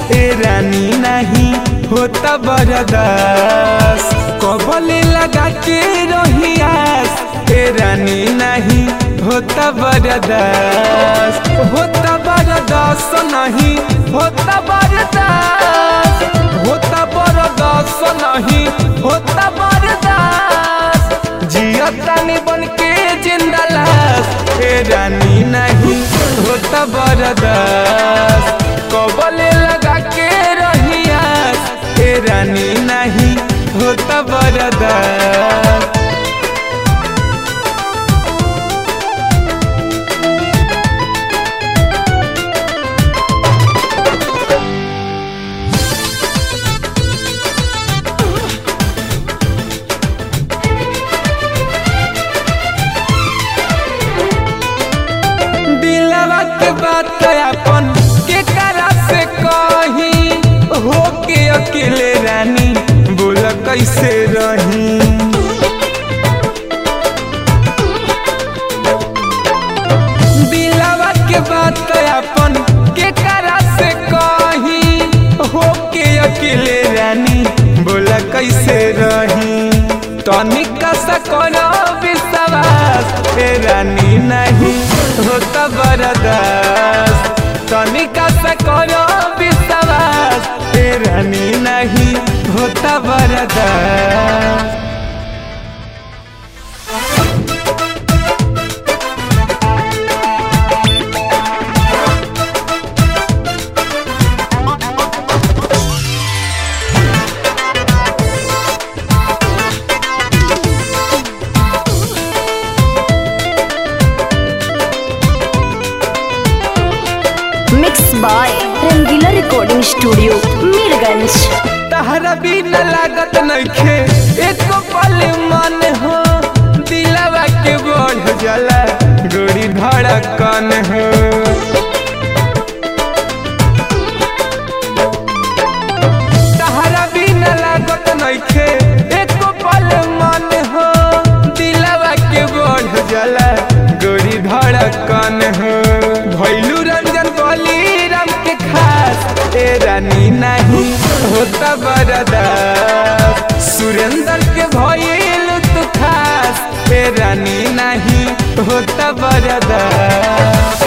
ए रानी नहीं होता बरदास कबले लगा के रहियास ए रानी नहीं होता बरदास होता बरदास नहीं होता बरदास होता बरदास नहीं होता बरदास जिया तानी बन के जिंदा लाश ए रानी नहीं होता बरदास कबले लगा के रहियास ए रानी नहीं होता बरदास दिलवा के बात अपन के करा से कही हो के अकेले रानी बोल कैसे रही दिलवा के बात अपन के करा से कही हो के अकेले रानी बोल कैसे रही तनिका सा करो विश्वास ए रानी नहीं होता बरदास तनिका सा करो विश्वास ए रानी नहीं होता बरदास mix by Rangila recording studio Mirganj तहरा बिना लागत नइखे एको पल मन हो दिलवा के बढ़ जाला गोरी धड़कन हो तहरा बिना लागत नइखे एको पल मन हो दिलवा के बढ़ जाला गोरी धड़कन हो भैलू रंजन बली राम के खास ए रानी नहीं होता बरदास सुरेंद्र के भइल तू खास ए रानी नहीं होता बरदास